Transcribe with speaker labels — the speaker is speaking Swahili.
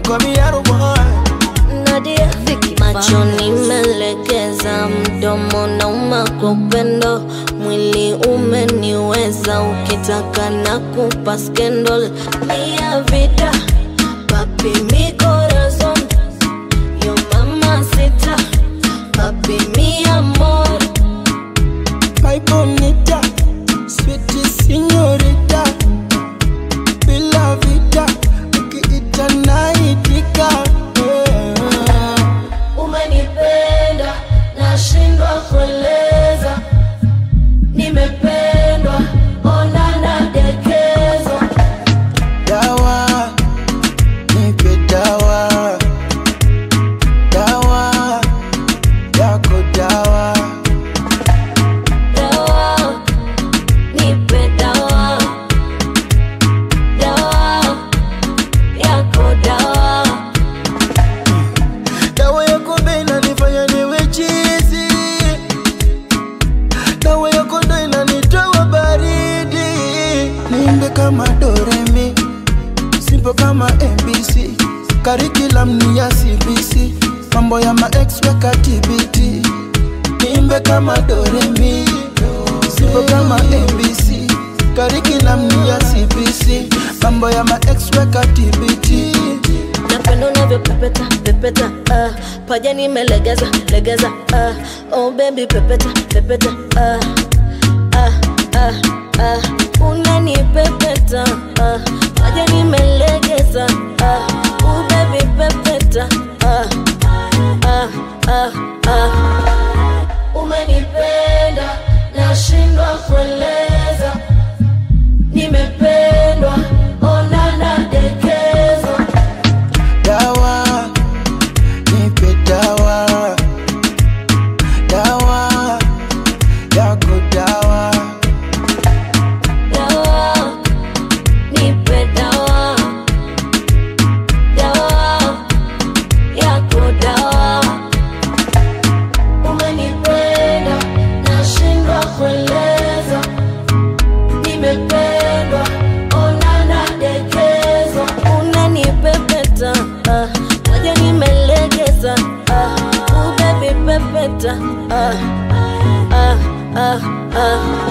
Speaker 1: call me Arrow Boy.
Speaker 2: Nadia macho nimelegeza, mdomo nauma kwa upendo, mwili umeniweza, ukitaka na kupa scandal mia vida papi mi corazon yo mamacita papi mi amor
Speaker 1: My bonita, sweet señorita, bila vida, ukiita naitika. Yeah.
Speaker 2: Umenipenda, nashindwa kueleza. Nimependwa, ona nadekezwa.
Speaker 1: Dawa, nipe dawa, dawa yako dawa.
Speaker 2: Dawa, nipe dawa. Dawa, yako dawa.
Speaker 1: Dawa yako ndo inanifanya niwe chizi, dawa yako ndo inanitoa baridi. Niimbe kama Doremi, simple kama MBC, curriculum ni ya CBC, mambo ya ma ex weka TBT. Niimbe kama Doremi, simple kama MBC, curriculum ni ya CBC, mambo ya ma ex weka TBT.
Speaker 2: napenda unavyopepeta pepeta uh, paja nimelegeza legeza uh, oh baby pepeta pepeta uh, uh, uh, uh, unanipepeta uh, paja nimelegeza uh, oh baby pepeta uh, uh, uh, uh. umenipenda nashindwa kueleza nimependwa ona nadekezwa
Speaker 1: Dawa, nipe dawa, dawa yako dawa.
Speaker 2: Dawa, nipe dawa. Dawa, yako dawa. Umenipenda, nashindwa kueleza. Nimependwa, ona nadekezwa. Unanipepeta, ah, waja nimelegeza, ah, uh, baby pepeta, ah, ah, ah, ah.